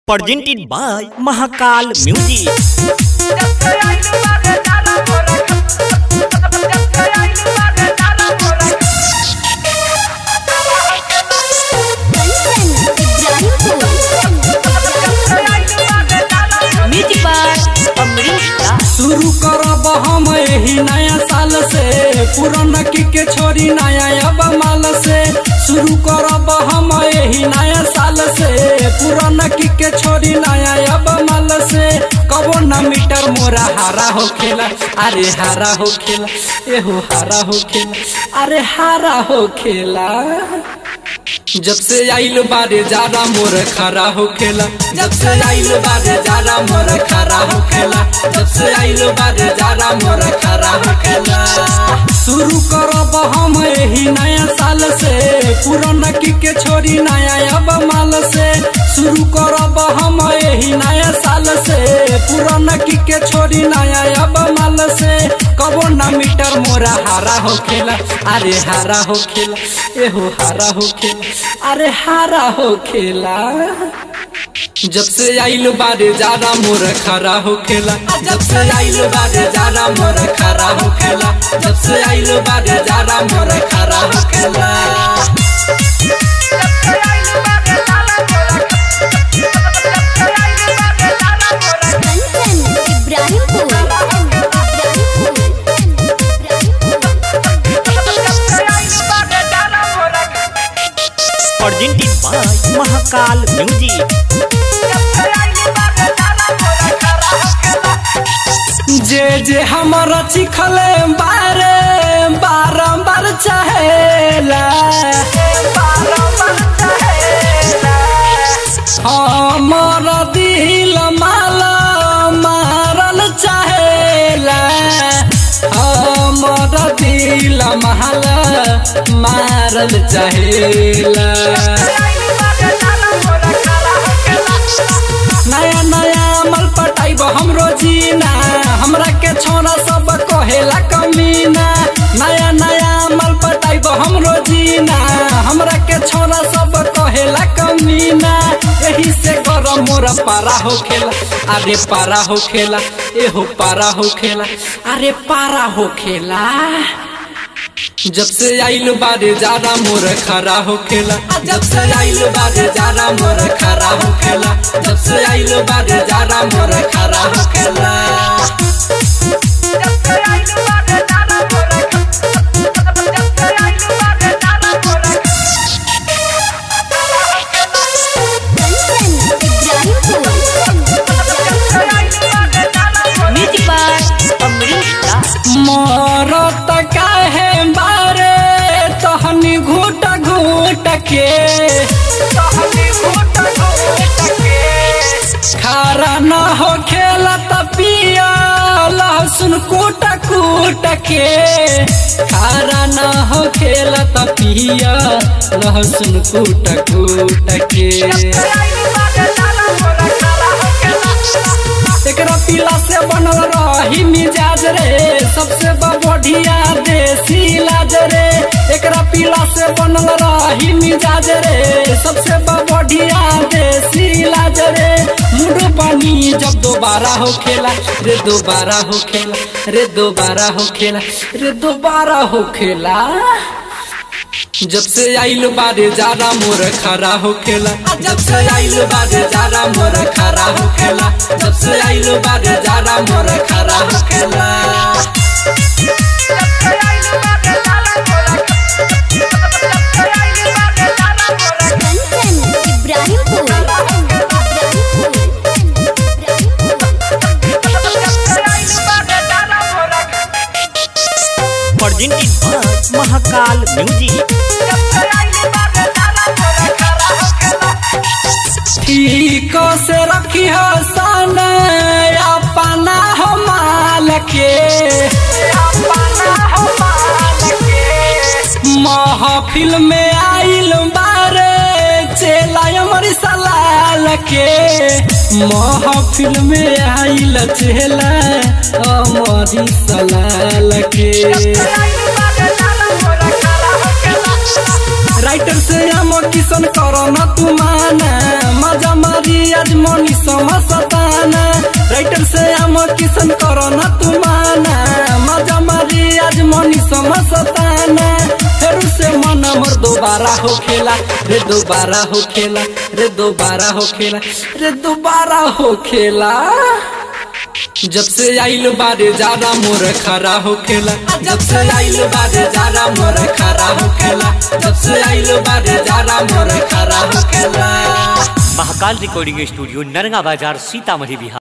presented by Mahakal Music. Music by Amrish Das. शुरू करब हम यही नया साल से पुराना की के छोरी नया अब माल से शुरू करब हम यही नया साल से पुराना की के छोरी नया अब माल से कबो न मीटर मोरा हारा हो खेला अरे हारा हो खेला एहो हारा हो खेला अरे हारा हो खेला जब से आइल बारे जारा मोर खरा हो खेला जब से आइल बारे जारा मोर खरा हो खेला जब से आइल बारे जारा मोर खरा हो खेला शुरू करब हम यही नया साल से पुराना की के छोरी नया अब माल से शुरू करब हम यही नया साल से पुराना की के छोरी नया अब माल से कबो ना मीटर मोरा हारा हो खेला अरे हारा हो खेला एहो हारा हो खेला अरे हारा हो खेला जब से आइल बारे जारा मोर खरा हो खेला जब से आइल बारे जारा मोर खरा हो खेला जब से आइल बारे जारा मोर खरा हो खेला Presented by Mahakal Music. जे जे हमारा चिखले बारे बारंबार चाहेला हमारा दिल माला मारल चाहेला हमारा दिल माला मारल चाहेला नया नया मल पटाइब हमरो जीना हमरा के छोरा सब कहेला कमीना नया नया मल पटाइब हमरो जीना हमरा के छोरा सब कहेला कमीना यही से गरम मोरा पारा हो खेला अरे पारा हो खेला एहो पारा हो खेला अरे पारा हो खेला जब से आइल बारे जारा मोर खरा हो खेला जब से आइल बारे जारा मोर खरा हो खेला जब से आइल बारे जारा मोर खरा हो खेला Music by Amrish Das. मरत काहे बारे तहनी घूट घूट के खारा न हो खेला त पिया लहसुन कूट कूट के खारा न हो खेला त पिया लहसुन कूट कूट के एकरा पीला से बनल रही मिजाज रे सबसे बढ़िया देसी इलाज रे एकरा पीला से बनल रही मिजाज रे सबसे बढ़िया देसी इलाज रे मुंड पानी जब दोबारा हो खेला रे दोबारा हो खेला रे दोबारा हो खेला रे दोबारा हो खेला जब से आइल बारे जारा मोर खरा हो खेला जब से आइल बारे जारा मोर खरा हो खेला जब से आइल बारे जारा मोर खरा हो खेला Presented by Mahakal Music. ठीक से रखी हो सन अपना हो माल के महफिल में आइल बारे चेला अमर सलाल के महफिल में आइल चेला अमर सलाल के राइटर से हम किशन करो न तू माना मजा मारी आज मनी समसताना राइटर से हम किशन करो न तू माना मजा मारी आज मनी समसताना फिर से मन मोर दोबारा हो खेला रे दोबारा हो खेला रे दोबारा हो खेला रे दोबारा हो खेला जब से आइल बारे जारा मोर खरा हो खेला जब से आइल बारे जारा मोर खरा हो खेला जब से आइल बारे जारा मोर खरा हो खेला महाकाल रिकॉर्डिंग स्टूडियो नरगा बाजार सीतामढ़ी बिहार